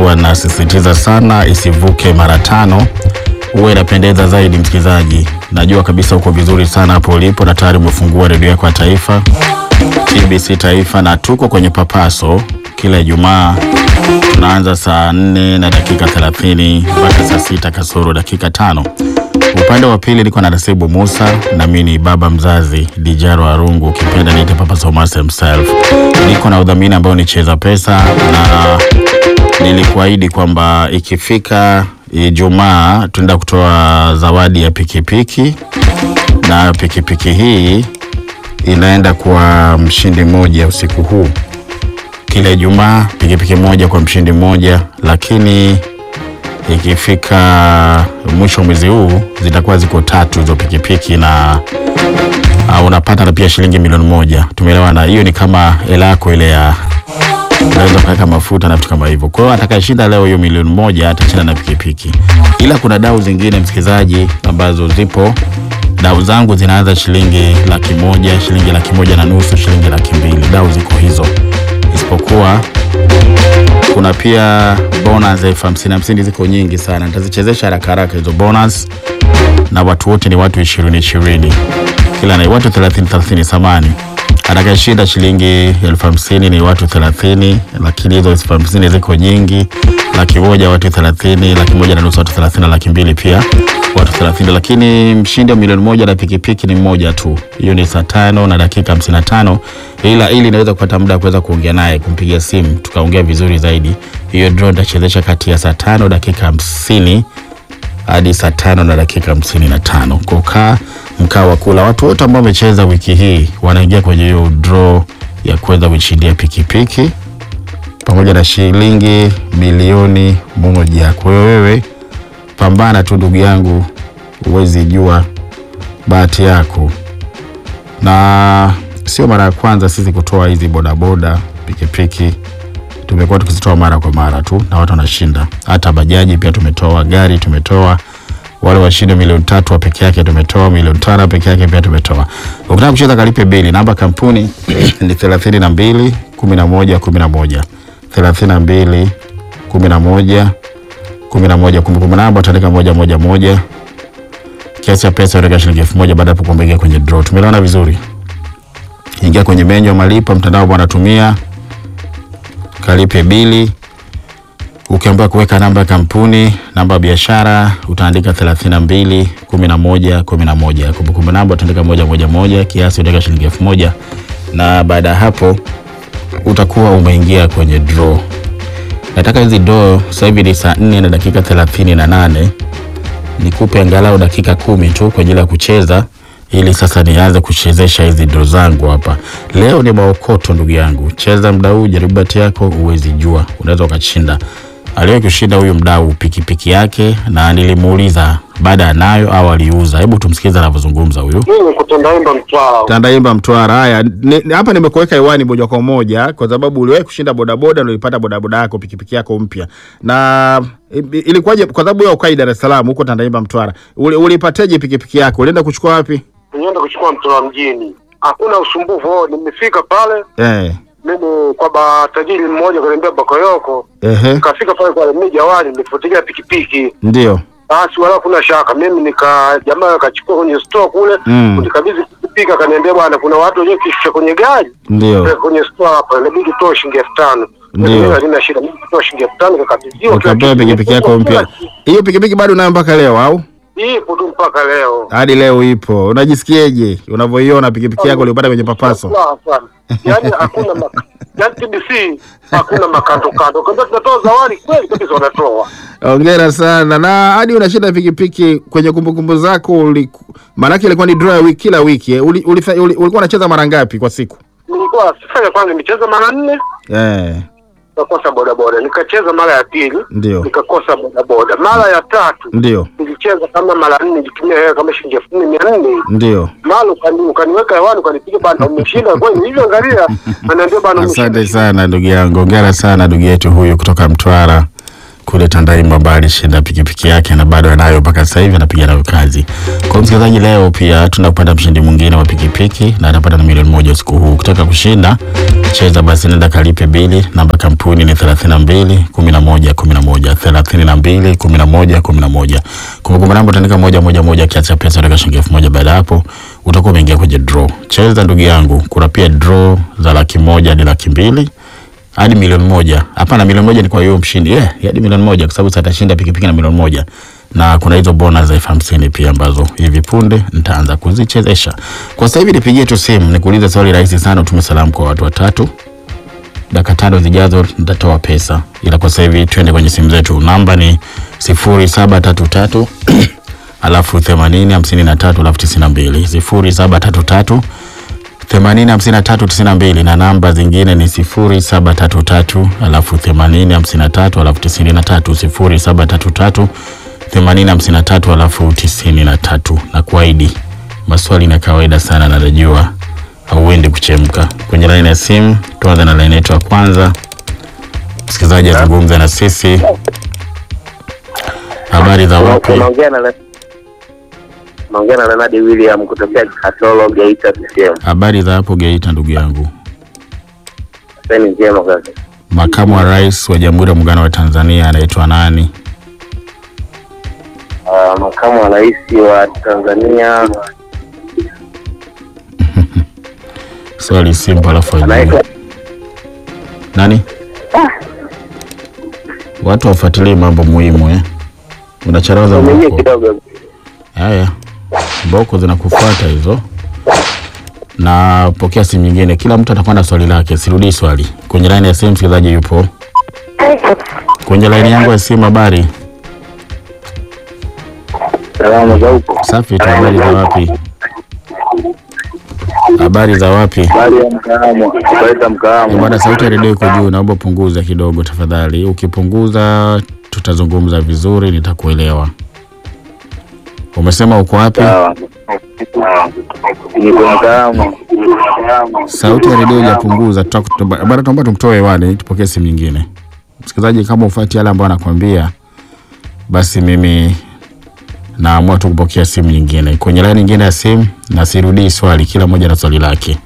huwa nasisitiza sana isivuke mara tano, huwa inapendeza zaidi. Msikilizaji, najua kabisa uko vizuri sana hapo ulipo na tayari umefungua redio yako ya taifa TBC Taifa, na tuko kwenye papaso kila Ijumaa tunaanza saa nne na dakika 30 mpaka saa sita kasoro dakika tano. Upande wa pili niko na Nasibu Musa na mimi ni baba mzazi Dijaro Arungu, ukipenda niite Papa Somas himself. Niko na udhamini ambao ni Cheza Pesa, na nilikuahidi kwamba ikifika Ijumaa tunaenda kutoa zawadi ya pikipiki, na pikipiki hii inaenda kwa mshindi mmoja usiku huu kila Ijumaa pikipiki moja kwa mshindi mmoja, lakini ikifika mwisho wa mwezi huu zitakuwa ziko tatu hizo pikipiki na uh, unapata na pia shilingi milioni moja. Tumeelewana? Hiyo ni kama hela yako ile ya unaweza kuweka mafuta na vitu kama hivyo. Kwa hiyo atakayeshinda leo hiyo milioni moja atashinda na pikipiki, ila kuna dau zingine msikilizaji, ambazo zipo. Dau zangu zinaanza shilingi laki moja, shilingi laki moja na nusu, shilingi laki mbili. Dau ziko hizo isipokuwa kuna pia bonus elfu hamsini hamsini ziko nyingi sana, nitazichezesha haraka haraka hizo bonus, na watu wote ni watu ishirini ishirini kila na watu thelathini thelathini samani atakayeshinda shilingi elfu hamsini ni watu thelathini lakini hizo elfu hamsini ziko nyingi. Laki moja watu thelathini laki moja na nusu watu thelathini na laki mbili pia watu thelathini lakini mshindi wa milioni moja na pikipiki ni mmoja tu. Hiyo ni saa tano na dakika hamsini na tano ila ili naweza kupata muda wa kuweza kuongea naye, kumpigia simu tukaongea vizuri zaidi. Hiyo draw nitachezesha kati ya saa tano dakika hamsini hadi saa tano na dakika hamsini na tano kukaa mkaa wa kula. Watu wote ambao wamecheza wiki hii wanaingia kwenye hiyo draw ya kuweza kushindia pikipiki pamoja na shilingi milioni moja. Kwa hiyo wewe pambana tu ndugu yangu, huwezi jua bahati yako. Na sio mara ya kwanza sisi kutoa hizi bodaboda, pikipiki tumekuwa tukizitoa mara kwa mara tu na watu wanashinda. Hata bajaji pia tumetoa, gari tumetoa, wale washinde milioni tatu wa peke yake tumetoa, milioni tano peke yake pia tumetoa. Ukitaka kucheza kalipe bili, namba kampuni ni thelathini na mbili kumi na moja kumi na moja thelathini na mbili kumi na moja kumi na moja kumbukumbu namba utaandika moja moja moja. Kiasi cha pesa utaweka shilingi elfu moja baada ya hapo kuingia kwenye draw. Tumeelewana vizuri? Ingia kwenye menyu ya malipo mtandao ambao unatumia kalipe bili. Ukiambiwa kuweka namba ya kampuni, namba ya biashara utaandika 32 11 11. Kumbukumbu namba utaandika moja moja moja, kiasi utaweka shilingi elfu moja na baada ya hapo utakuwa umeingia kwenye draw. Nataka hizi draw sasa hivi ni saa 4 na dakika 38. Nikupe angalau dakika kumi tu kwa ajili ya kucheza ili sasa nianze kuchezesha hizi ndo zangu hapa. Leo ni maokoto ndugu yangu, cheza mdau, jaribu bahati yako, uwezi jua, unaweza ukashinda. Aliwahi kushinda huyu mdau pikipiki yake, na nilimuuliza baada anayo au aliuza. Hebu tumsikize anavyozungumza huyu Mimi kutandaimba Mtwara. Tandaimba Mtwara. Haya, ni- ni- hapa nimekuweka hewani moja kwa moja kwa sababu uliwahi kushinda bodaboda na ulipata bodaboda yako pikipiki yako mpya, na i- ilikuwaje? Kwa sababu wewe ukai Dar es Salaam huko Tandaimba Mtwara, Uli- ulipateje pikipiki yako? Ulienda kuchukua wapi? Nienda kuchukua Mtwara mjini, hakuna usumbufu. Oh, Nimefika pale Eh, mimi kwa ba tajiri mmoja kaniambia Bakoyoko, ehe, kafika pale kwa mimi jawani, nimefuatilia pikipiki ndio basi, wala kuna shaka. Mimi nika jamaa akachukua kwenye store kule Mm. unikabidhi pikipiki, akaniambia bwana, kuna watu wenyewe kishusha kwenye gari ndio kwenye store hapa, inabidi toa shilingi elfu tano. Ndio. Mimi halina shida, mimi toa shilingi elfu tano nikakabidhiwa. ukapewa pikipiki yako mpya. Hiyo pikipiki bado unayo mpaka leo au Ipo tu mpaka leo. hadi leo ipo? Unajisikiaje unavyoiona pikipiki yako ulipata kwenye papaso? Sawa sana. Yaani hakuna maka, yaani TBC hakuna makato kando. Kama tunatoa zawadi kweli kabisa wanatoa. Hongera sana. Na hadi unashinda pikipiki kwenye kumbukumbu zako, uliku- maanake ilikuwa ni draw ya wiki kila wiki eh. Uli, uli, uli, ulikuwa unacheza mara ngapi kwa siku? Nilikuwa sifanya kwanza nimecheza mara nne Eh, nikakosa bodaboda. Nikacheza mara ya pili ndio nikakosa bodaboda. Mara ya tatu ndio nilicheza kama mara nne nikitumia hela kama shilingi elfu nne mia nne. ndio. Mara ukani ukaniweka hewani ukanipiga bana umeshinda kweli. Hivyo angalia ananiambia bana umeshinda. Asante sana ndugu yangu, hongera sana ndugu yetu huyu kutoka Mtwara. kule Tandahimba ambaye alishinda pikipiki yake na bado anayo mpaka sasa hivi anapiga nayo kazi. Kwa msikilizaji, leo pia tunapata mshindi mwingine wa pikipiki na anapata na milioni moja usiku huu. Ukitaka kushinda cheza basi, nenda kalipe bili. Namba kampuni ni 32 11 11 32 11 11. Kumbukumbu namba utaandika moja moja moja, kiasi cha pesa utaweka shilingi elfu moja. Baada ya hapo utakuwa umeingia kwenye draw. Cheza ndugu yangu, kuna pia draw za laki moja hadi laki mbili hadi milioni moja. Hapana, milioni moja ni kwa hiyo mshindi yeah, hadi milioni moja kwa sababu sasa atashinda pikipiki na milioni moja, na kuna hizo bonus za elfu hamsini pia ambazo hivi punde nitaanza kuzichezesha. Kwa sasa hivi nipigie tu simu nikuulize swali rahisi sana, utume salamu kwa watu watatu. Dakika tano zijazo nitatoa pesa, ila kwa sasa hivi twende kwenye simu zetu. Namba ni sifuri saba tatu tatu alafu themanini hamsini na tatu alafu tisini na mbili sifuri saba tatu tatu themanini hamsini na tatu tisini na mbili na namba zingine ni sifuri saba tatu tatu alafu themanini hamsini na tatu alafu tisini na tatu sifuri saba tatu tatu themanini hamsini na tatu alafu tisini na tatu na kuahidi maswali na kawaida sana, na najua hauendi kuchemka. Kwenye laini ya simu, tuanze na laini yetu ya kwanza. Msikilizaji azungumza na sisi. Habari za wapi? Unaongea na unaongea na Leonard William kutokea Katoro Geita CCM. Habari za hapo Geita, ndugu yangu. Sasa ni njema kaka. Makamu wa Rais wa Jamhuri ya Muungano wa Tanzania anaitwa nani? Ah, makamu wa rais wa Tanzania Swali simple alafu ajibu. anaitwa Nani? Watu wafuatilie mambo muhimu eh. Unacharaza mwenyewe mboko. kidogo. Haya. Mboko zinakufuata hizo. Na pokea simu nyingine. Kila mtu atakuwa na swali lake. Sirudii swali. Kwenye line ya simu msikilizaji yupo. Kwenye line yangu ya simu habari. Salamu za huko. Safi tu habari za wapi? Habari za wapi? Habari ya mkahamu. Habari za mkahamu. Bwana, sauti ya redio iko juu, naomba punguza kidogo tafadhali. Ukipunguza tutazungumza vizuri, nitakuelewa. Umesema uko wapi? Sawa. Niko mkahamu. Sauti ya redio hujapunguza, tutaku- bwana, tunaomba tumtoe hewani, tupokee simu nyingine. Msikilizaji, kama ufuati yale ambayo anakuambia, basi mimi naamua tu kupokea simu nyingine. Kwenye laini nyingine ya simu, na sirudii swali, kila mmoja na swali lake.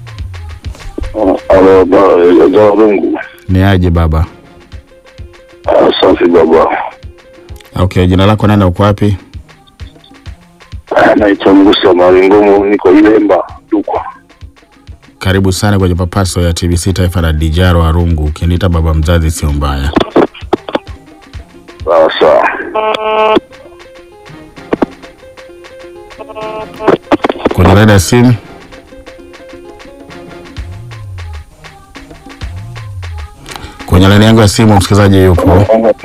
Halo, ba- za Mungu. Ni aje baba? Ah, Safi baba. Okay, jina lako nani, uko wapi? Ah, Naitwa Mgusa Maringumu, niko Ilemba Dukwa. Karibu sana kwenye papaso ya TBC Taifa la Dijaro Arungu. Ukiniita baba mzazi sio mbaya. Sawa sawa. Kwenye laini ya simu kwenye laini yangu ya simu msikilizaji yupo.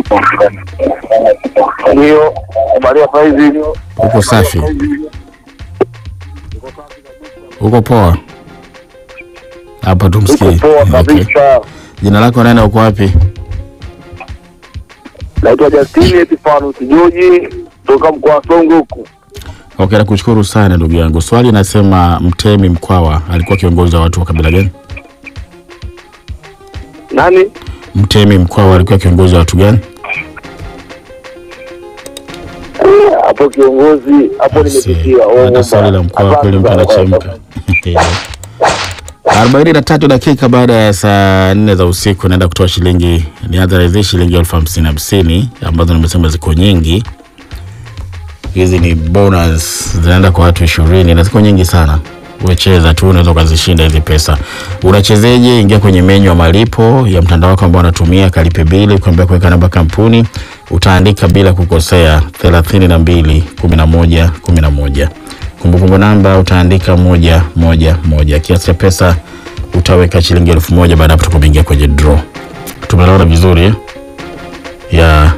Ndio, habari ya saizi? Uko safi? Uko poa? Hapa tumsikie. Niko poa Okay. kabisa. Jina lako nani, uko wapi? Naitwa Justini Epifano Kijoji toka mkoa wa Songwe huku. Okay, nakushukuru sana ndugu yangu. Swali nasema Mtemi Mkwawa alikuwa kiongozi wa watu wa kabila gani? Nani? Mtemi Mkwawa alikuwa kiongozi wa watu gani? Hapo kiongozi, hapo nimepitia. Oh, Hata swali la Mkwawa kweli mtu anachemka. arobaini na tatu dakika baada ya saa nne za usiku naenda kutoa shilingi niadharidhi shilingi elfu hamsini hamsini ambazo nimesema ziko nyingi. Hizi ni bonus zinaenda kwa watu ishirini na ziko nyingi sana. Wecheza tu, unaweza ukazishinda hizi pesa. Unachezeje? Ingia kwenye menyu ya malipo ya mtandao wako ambao unatumia, kalipe bili, kuambia kuweka namba kampuni, utaandika bila kukosea thelathini na mbili kumi na moja kumi na moja kumbukumbu namba utaandika moja moja moja. Kiasi cha pesa utaweka shilingi elfu moja baada ya hapo tukuingia kwenye draw. Tumeelewana vizuri eh? ya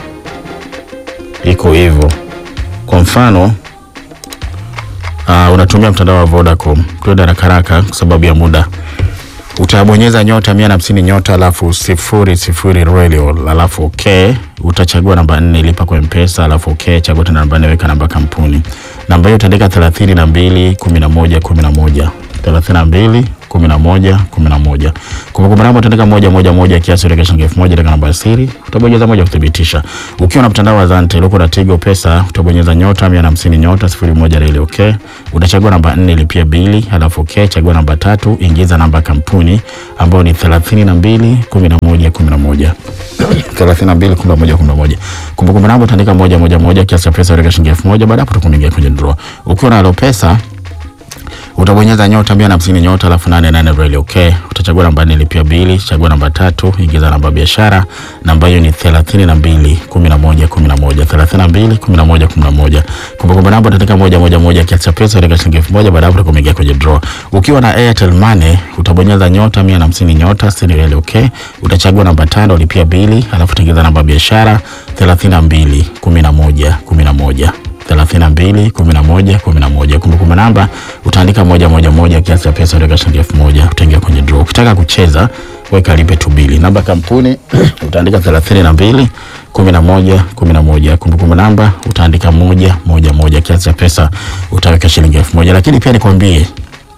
iko hivyo. Kwa mfano uh, unatumia mtandao wa Vodacom, twende haraka haraka kwa sababu ya muda. Utabonyeza nyota mia na hamsini nyota alafu sifuri sifuri radio alafu okay. Utachagua namba nne lipa kwa mpesa alafu okay. Chagua tena namba nne weka namba kampuni. Namba hiyo utaandika thelathini na mbili kumi na moja kumi na moja thelathini na mbili kumi na moja kumi na moja kumbukumbu namba utaandika moja moja moja kiasi uweke shilingi elfu moja taka namba ya siri utabonyeza moja kuthibitisha ukiwa na mtandao wa Zante uliko na Tigo Pesa utabonyeza nyota mia na hamsini nyota sifuri moja reli okay utachagua namba nne ilipia bili halafu okay chagua namba tatu ingiza namba ya kampuni ambayo ni thelathini na mbili kumi na moja kumi na moja thelathini na mbili kumi na moja kumi na moja kumbukumbu namba utaandika moja moja moja kiasi cha pesa uweka shilingi elfu moja baada ya hapo utakuingia kwenye draw ukiwa na Alopesa utabonyeza nyota mia na hamsini nyota alafu nane nane reli okay. Utachagua namba nne lipia bili, chagua namba tatu, ingiza namba ya biashara. Namba hiyo ni thelathini na mbili kumi na moja kumi na moja thelathini na mbili kumi na moja kumi na moja Kumbukumbu namba utaandika moja moja moja kiasi cha pesa utaweka shilingi elfu moja baada ya hapo utakuingia kwenye draw. Ukiwa na Airtel Money utabonyeza nyota mia na hamsini nyota sitini reli okay. Utachagua namba tano lipia bili, alafu utaingiza namba ya biashara thelathini na mbili kumi na moja kumi na moja thelathini na mbili kumi na moja kumi na moja kumbukumbu namba utaandika moja moja moja kiasi cha pesa utaweka shilingi elfu moja utaingia kwenye draw ukitaka kucheza weka lipe tu bili namba kampuni utaandika thelathini na mbili kumi na moja kumi na moja kumbukumbu namba utaandika moja moja moja kiasi cha pesa utaweka shilingi elfu moja lakini pia nikwambie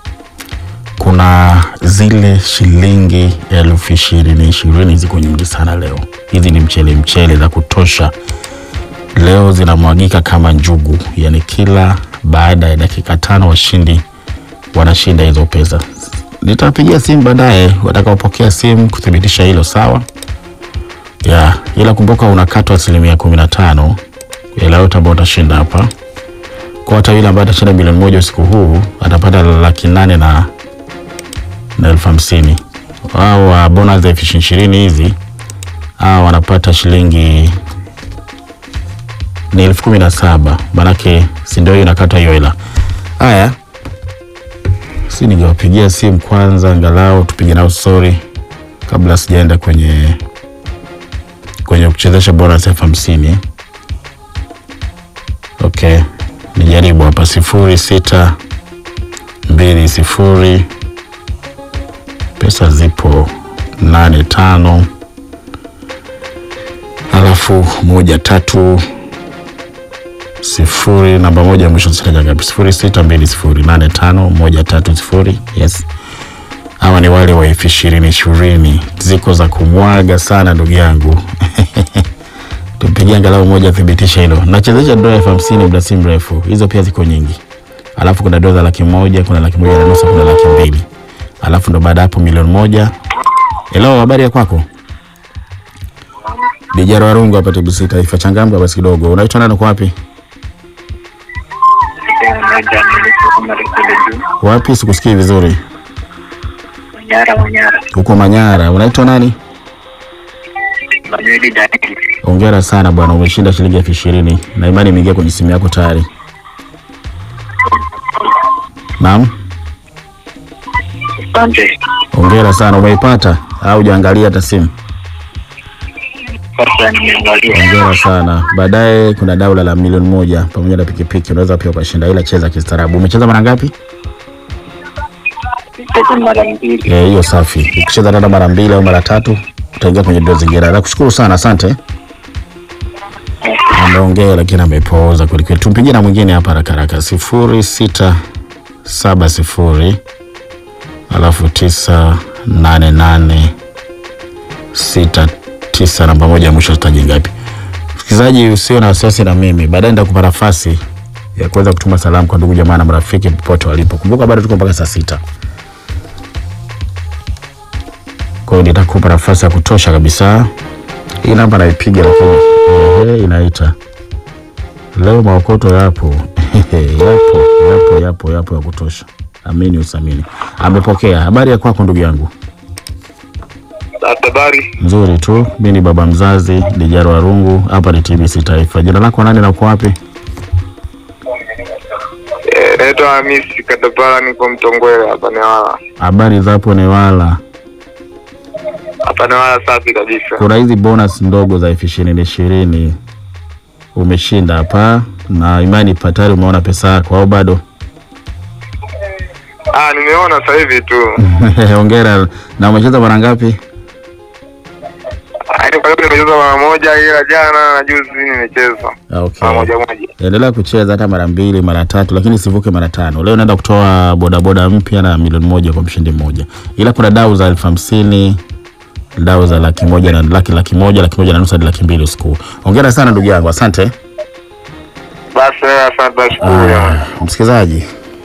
kuna zile shilingi elfu ishirini ishirini ziko nyingi sana leo hizi ni mchele mchele za kutosha leo zinamwagika kama njugu, yani kila baada ya dakika tano washindi wanashinda hizo pesa. Nitapigia simu baadaye watakaopokea simu kuthibitisha hilo, sawa ya ila kumbuka unakatwa asilimia kumi na tano ila yote ambao utashinda hapa. Kwa hata yule ambaye atashinda milioni moja usiku huu atapata laki nane na na elfu hamsini au wa bonus za elfu ishirini hizi hao wanapata shilingi ni elfu kumi na saba manake si ndio hiyo inakata hiyo hela. Haya, si ningewapigia simu kwanza, angalau tupige nao story kabla sijaenda kwenye kwenye kuchezesha bonus elfu hamsini. Okay, nijaribu hapa sifuri sita mbili sifuri pesa zipo nane tano alafu moja tatu sifuri namba moja ya mwisho sitaja ngapi sifuri sita mbili sifuri nane tano moja tatu sifuri yes hawa ni wale wa elfu ishirini ishirini ziko za kumwaga sana ndugu yangu tumpigia angalau moja thibitisha hilo nachezesha dola elfu hamsini muda si mrefu hizo pia ziko nyingi alafu kuna dola za laki moja kuna laki moja na nusu kuna laki mbili alafu ndo baada ya hapo milioni moja helo habari ya kwako Dijaro Warungu hapa TBC Taifa. Changamka basi kidogo. Unaitwa nani, uko wapi? Wapi? Sikusikii vizuri. Manyara, Manyara, Uko Manyara. Unaitwa nani? Manueli Daniel. Hongera sana bwana, umeshinda shilingi elfu ishirini na imani imeingia kwenye simu yako tayari. Naam, Asante. hongera sana. Umeipata au hujaangalia hata simu? Sasa nimeangalia. Hongera sana. Baadaye kuna daula la milioni moja pamoja na pikipiki, unaweza pia ukashinda, ila cheza kistaarabu. Umecheza mara ngapi? Sasa mara mbili. Eh, hiyo safi. Ukicheza tena mara mbili au mara tatu utaingia kwenye doo zingine. Nakushukuru sana, asante. Ameongea lakini amepooza kweli kweli. Tumpigie na mwingine hapa haraka haraka, sifuri sita saba sifuri alafu tisa nane nane sita tisa namba moja ya mwisho tutaji ngapi? Msikilizaji, usio na wasiwasi na mimi, baadaye nitakupa nafasi ya kuweza kutuma salamu kwa ndugu jamaa na marafiki popote walipo. Kumbuka bado tuko mpaka saa sita. Kwa hiyo nitakupa nafasi ya kutosha kabisa. Hii namba naipiga, lakini ehe, inaita leo. Maokoto yapo yapo yapo yapo yapo ya kutosha, amini usamini. Amepokea. Habari ya kwako ndugu yangu? Habari, Nzuri tu. Mi ni baba mzazi Dijaro Warungu, hapa ni TBC Taifa. Jina lako nani na uko wapi? Eh, naitwa Hamisi Katapala, niko Mtongwele hapa Newala. Habari za hapo Newala. Hapa Newala safi kabisa. Kuna hizi bonus ndogo za elfu ishirini ishirini umeshinda hapa, na imani patari umeona pesa yako au bado? Ah, nimeona sasa hivi tu. Hongera. Na umecheza mara ngapi? Yaani kwa sababu nimecheza mara moja ila jana na juzi nimecheza Ah, Okay. mara moja moja. Endelea kucheza hata mara mbili mara tatu, lakini isivuke mara tano. Leo naenda kutoa bodaboda mpya na milioni moja kwa mshindi mmoja, ila kuna dau za elfu hamsini dau za laki moja na laki laki moja laki moja na nusu hadi laki mbili usiku. Hongera sana ndugu yangu, asante. Basi asante nashukuru. Ah, msikilizaji,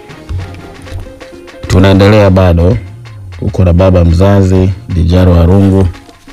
tunaendelea bado, uko na baba mzazi Dijaro Harungu.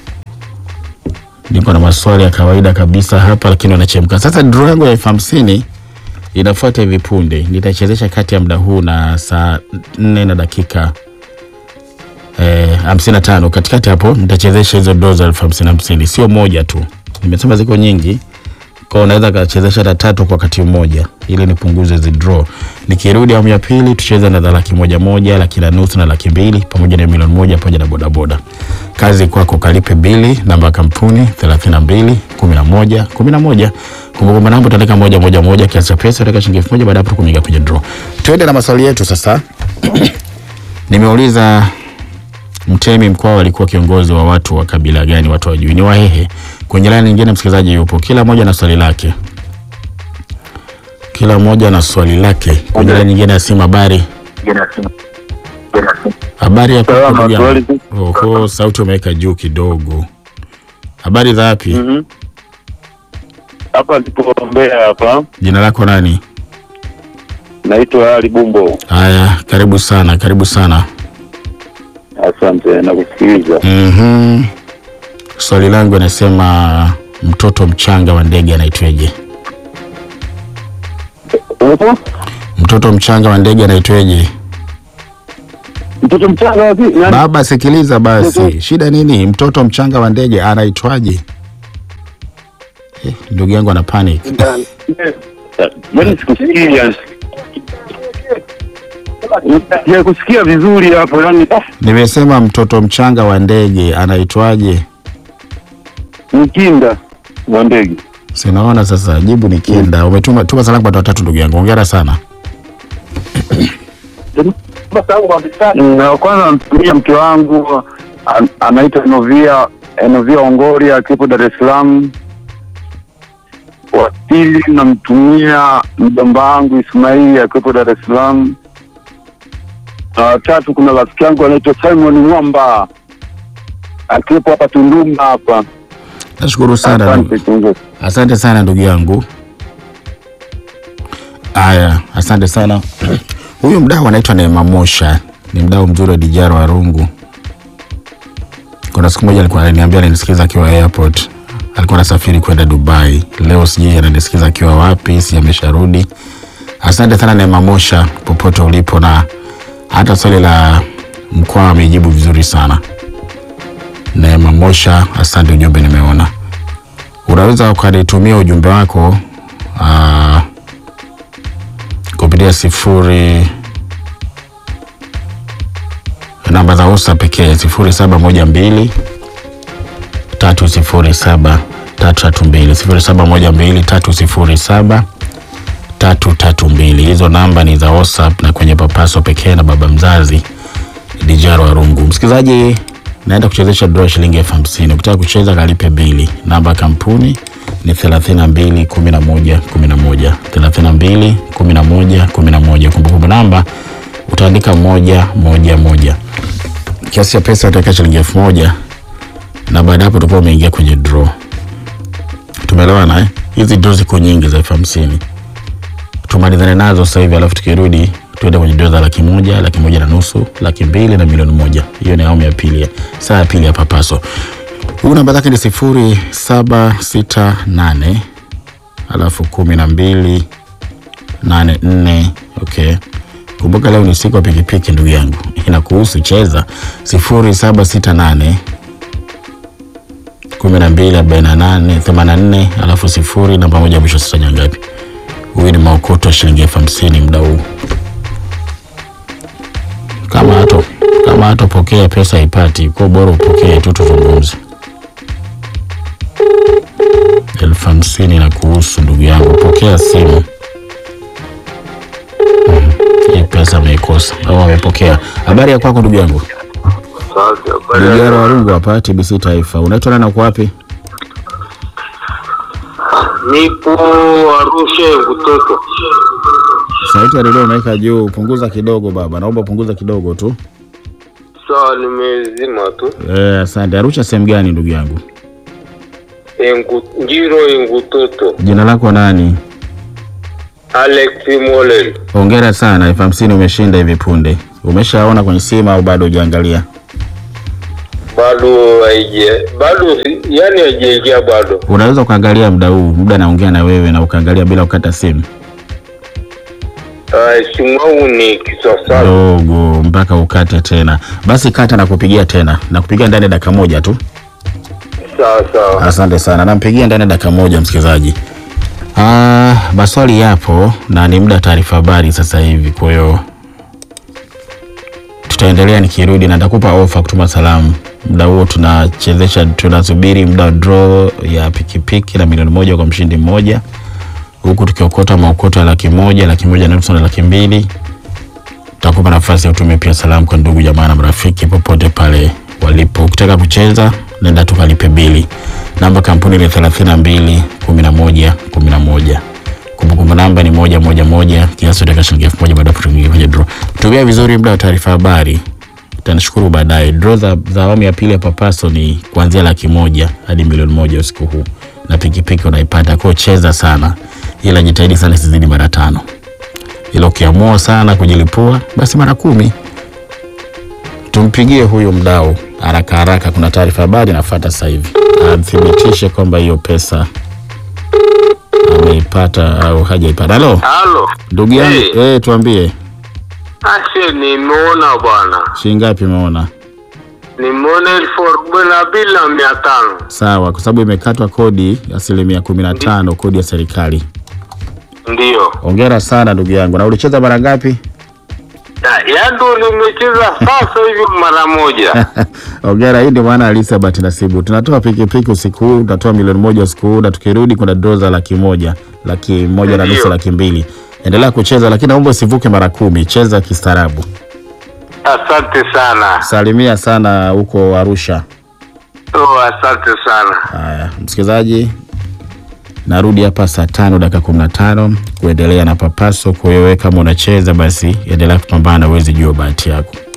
Niko na maswali ya kawaida kabisa hapa, lakini wanachemka. Sasa draw yangu ya elfu hamsini inafuata hivi punde, nitachezesha kati ya muda huu na saa nne na dakika eh, hamsini na tano katikati hapo nitachezesha hizo draw za elfu hamsini hamsini, sio moja tu, nimesema ziko nyingi kwa unaweza kachezesha hata tatu kwa wakati mmoja ili nipunguze hizi draw. Nikirudi awamu ya pili tucheze na za laki moja moja, laki na nusu na laki mbili pamoja na milioni moja pamoja na bodaboda. Kazi kwako, kalipe bili, namba ya kampuni 32 11 11. Kumbukumbu namba utaandika moja moja moja, kiasi cha pesa utaweka shilingi elfu moja baada ya hapo kuingia kwenye draw. Tuende na maswali yetu sasa. Nimeuliza Mtemi Mkwawa alikuwa kiongozi wa watu wa kabila gani? Watu wajui ni Wahehe. Kwenye laini nyingine msikilizaji yupo, kila mmoja na swali lake, kila mmoja na swali lake. Kwenye laini nyingine ya simu, habari habari ya kwako Salama, ndugu yangu? swali. Oho, sauti umeweka juu kidogo. Habari za wapi? Mhm. Hapa ndipo Mbeya hapa. Jina lako nani? Naitwa Ali Bumbo. Haya, karibu sana, karibu sana. Asante na kusikiliza. Mhm. Swali langu anasema mtoto mchanga wa ndege anaitweje? Upo? Mtoto mchanga wa ndege anaitweje? Mtoto mchanga wapi? Nani? Baba, sikiliza basi, Mtoto- shida nini? Mtoto mchanga wa ndege anaitwaje? Eh, ndugu yangu ana panic. Yaani sikusikia. Ya kusikia vizuri hapo yani Nimesema mtoto mchanga wa ndege anaitwaje? mkinda wa ndege. Sinaona sasa, jibu ni kinda. Umetuma tuma salamu kwa watu watatu, ndugu yangu, hongera sana. Na kwanza namtumia mke wangu an- anaitwa Novia Novia Ongoria akiwepo Dar es Salaam. Wa pili namtumia mjomba wangu Ismaili akiwepo Dar es Salaam. Na watatu kuna rafiki yangu anaitwa Simon Mwamba akiwepo hapa Tunduma hapa. Nashukuru sana ndugu. Asante kiongozi. Asante sana ndugu yangu. Haya, asante sana. Huyu mdau anaitwa Neema Mosha, ni mdau mzuri wa Dijaro Arungu. Kuna siku moja alikuwa ananiambia ananisikiza akiwa airport, alikuwa anasafiri kwenda Dubai. Leo sijui ananisikiza akiwa wapi, si amesharudi. Asante sana Neema Mosha, popote ulipo, na hata swali la mkoa amejibu vizuri sana. Neema Mosha, asante, ujumbe nimeona unaweza ukanitumia ujumbe wako uh, kupitia sifuri namba za usa pekee sifuri saba moja mbili tatu sifuri saba tatu tatu mbili sifuri saba moja mbili tatu sifuri saba tatu tatu mbili hizo namba ni za whatsapp na kwenye papaso pekee na baba mzazi dijaro arungu msikilizaji naenda kuchezesha draw ya shilingi elfu hamsini ukitaka kucheza kalipe bili namba ya kampuni ni thelathini na mbili kumi na moja kumi na moja thelathini na mbili kumi na moja kumi na moja kumbukumbu namba utaandika moja moja moja kiasi cha pesa utaweka shilingi elfu moja na baada ya hapo utakuwa umeingia kwenye draw tumeelewana eh? hizi draw ziko nyingi za elfu hamsini tumalizane nazo sasa hivi alafu tukirudi tuende kwenye dola za laki moja laki moja na nusu laki mbili na milioni moja hiyo ni awamu ya pili saa ya pili ya papaso huu namba zake ni sifuri saba sita nane alafu kumi na mbili nane nne okay kumbuka leo ni siku ya pikipiki ndugu yangu inakuhusu cheza sifuri saba sita nane kumi na mbili arobaini na nane themanini na nne alafu sifuri namba moja mwisho sita nyangapi huyu ni maokoto wa shilingi elfu hamsini muda huu kama hato kama hatopokea pesa haipati kwa bora upokee tu tuzungumze elfu hamsini na kuhusu ndugu yangu pokea simu Mhm. hii pesa ameikosa au amepokea habari ya kwako ndugu yangu Asante. Habari ya Dijara leo? Warungu hapa TBC Taifa. Unaitwa nani na uko wapi? Nipo Arusha Ngutoto. Sauti ya redio unaweka juu, punguza kidogo baba. Naomba punguza kidogo tu. Sawa, nimezima tu. Eh, asante. Arusha sehemu gani ndugu yangu? Engu, Njiro Ngutoto. Jina lako nani? Alex Molel. Hongera sana, elfu hamsini umeshinda hivi punde. Umeshaona kwenye simu au bado hujaangalia? Bado haije bado si- yani haijaingia bado. Unaweza ukaangalia muda huu, muda naongea na wewe na ukaangalia bila kukata simu Uh, simu yangu ni kisasa. dogo mpaka ukate tena. Basi kata na kupigia tena, na kupigia ndani ya dakika moja tu. Sawa sawa. Asante sana, nampigia ndani ya dakika moja msikilizaji. Ah, maswali yapo na ni muda wa taarifa habari sasa hivi, kwa hiyo tutaendelea nikirudi, na nitakupa ofa kutuma salamu. Muda huo tunachezesha, tunasubiri muda wa draw ya pikipiki na milioni moja kwa mshindi mmoja, huku tukiokota maokoto ya laki moja, laki moja na nusu na laki mbili. Tutakupa nafasi ya kutumia pia salamu kwa ndugu jamaa na marafiki popote pale walipo. Ukitaka kucheza, nenda tukalipe bili. Namba kampuni ni thelathini na mbili kumi na moja kumi na moja. Kumbukumbu namba ni moja moja moja. Kiasi utaweka shilingi elfu moja baada ya kuingia kwenye draw. Tumia vizuri muda wa taarifa habari, utanishukuru baadaye. Draw za, za awamu ya pili ya Papaso ni kuanzia laki moja hadi milioni moja usiku huu, na pikipiki unaipata. Kwa hiyo cheza sana, ila jitahidi sana isizidi mara tano ila ukiamua sana kujilipua basi mara kumi. Tumpigie huyu mdau haraka haraka, kuna taarifa habari nafuata sasa hivi, athibitishe kwamba hiyo pesa ameipata au hajaipata. Halo Halo. ndugu yangu, Hey. eh, tuambie Ashe, nimeona bwana. shilingi ngapi umeona? Nimeona elfu arobaini na mbili na mia tano. Sawa, kwa sababu imekatwa kodi asilimia kumi na tano kodi ya serikali. Ndiyo. Hongera sana ndugu yangu. Na ulicheza mara ngapi? Ya- Ya ndo nimecheza sasa hivi mara moja. Hongera, hii ndio maana halisi ya bahati nasibu. Tunatoa pikipiki usiku huu, tutatoa milioni moja usiku huu, na tukirudi kuna draw za laki moja, laki moja na nusu, Ndio. laki mbili. Endelea kucheza, lakini naomba usivuke mara kumi. Cheza kistaarabu. Asante sana. Salimia sana huko Arusha. Oh, asante sana. Haya, msikilizaji, narudi hapa saa tano dakika kumi na tano kuendelea na Papaso. Kwa hiyo wewe kama unacheza basi endelea kupambana, uwezi jua bahati yako.